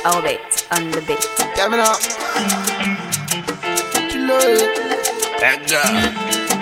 Albert on the beat. Yeah, me now. You know it. That girl.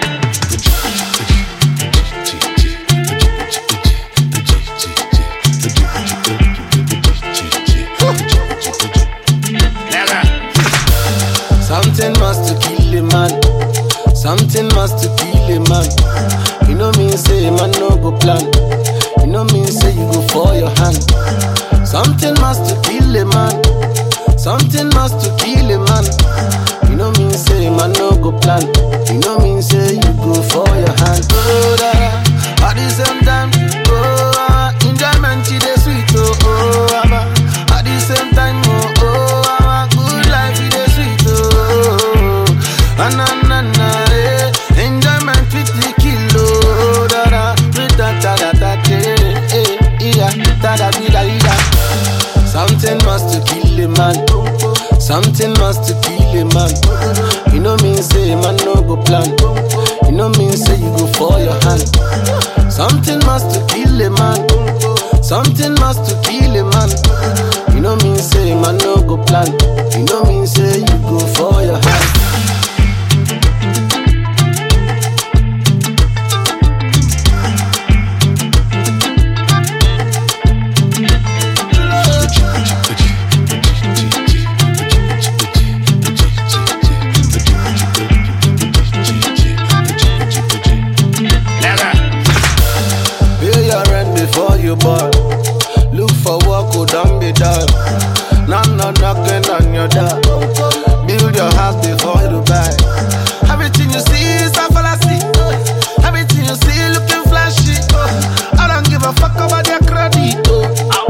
Something must to kill a man. Something must to kill a man. You know me say man no go plan. You know me say you go for your hand. Something must to kill a man. Something must to kill a man. You know me say man no go plan. You know me say you go for your hand. Oh da da. At the same time, oh ah, enjoyment it is sweet. Oh oh ah, At the same time, oh oh ah, good life it is sweet. Oh ah, na na na eh. Enjoyment with the kilo. Da da. With da da da da eh eh yeah. Da da da da da. Something must to kill a man. Something must to kill a man. You know me say man no go plan. You know me say you go for your hand. Something must to kill a man. Something must to kill a man. You know me say man no go plan. You know me say you go for your hand. Pay your rent before you born. Look for work, who don't be done. No, no, knocking on your door. Build your house before you buy. Everything you see is a fallacy. Everything you see looking flashy. I don't give a fuck about their credit. Oh,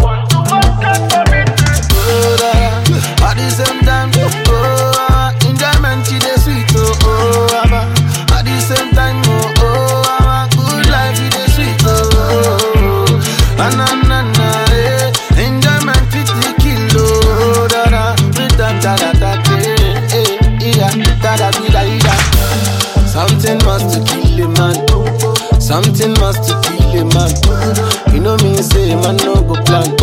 da, da. At the same time, oh, ah, enjoyment it is sweet. Oh, oh, ah, at the same time, oh, oh, ah, good life it is sweet. Oh, oh, ah, na na na, eh. Enjoyment with the kilo, da da, with da da da da, eh, eh, yeah, da da da da da. Something must to kill a man. Something must to kill a man. You know me say man no go plan.